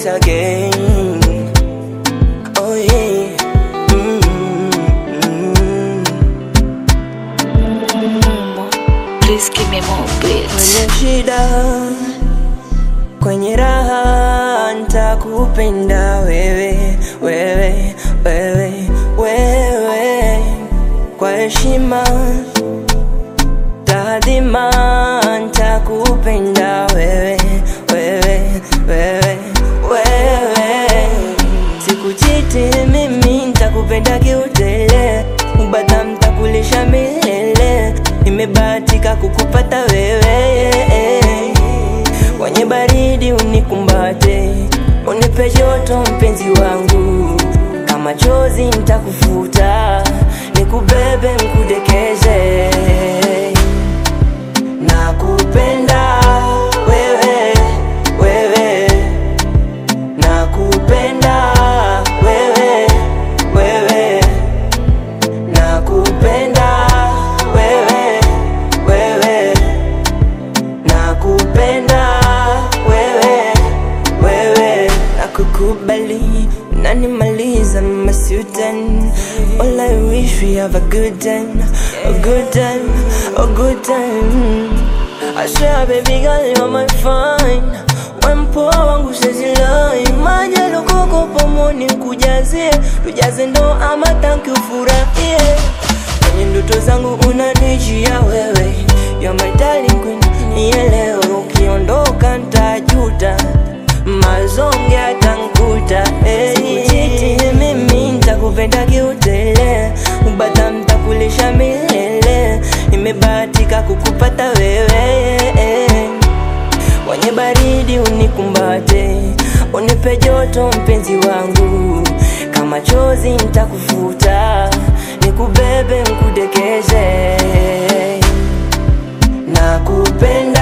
once again. Oh yeah. Mm-hmm. Please give me more beats. Kwenye shida, kwenye raha, nitakupenda wewe, wewe, wewe, wewe, kwa heshima, taadhima, nitakupenda wewe, wewe, wewe, wewe, sikuchiti mimi, nitakupenda kiutele, ubata mtakulisha milele, nimebahatika kukupata wewe, kwenye baridi unikumbate, unipe joto mpenzi wangu, kama chozi nitakufuta, nikubebe nkudekeze, nakupenda wewe, wewe, nakupenda wewe, wewe, nakupenda wewe, wewe, nakupenda wewe, wewe, nakukubali unanimaliza masutan All I wish we have a good time, a good time, a good time I swear baby girl you're my fine Wempoa wangu sezilai Maja lokoko pomoni kujazie Tujaze ndo ama tanki ufurahie Kwenye ndoto zangu unanijia wewe You're my darling queen Nielewe ukiondoka ntajuta Mazonge atankuta hey. Sikuchiti mimi ntakupenda kiutele Ubata mtakulisha milele Nimebahatika kukupata wewe Kwenye baridi unikumbate Unipe joto mpenzi wangu Kama chozi nitakufuta Nikubebe nkudekeze Nakupenda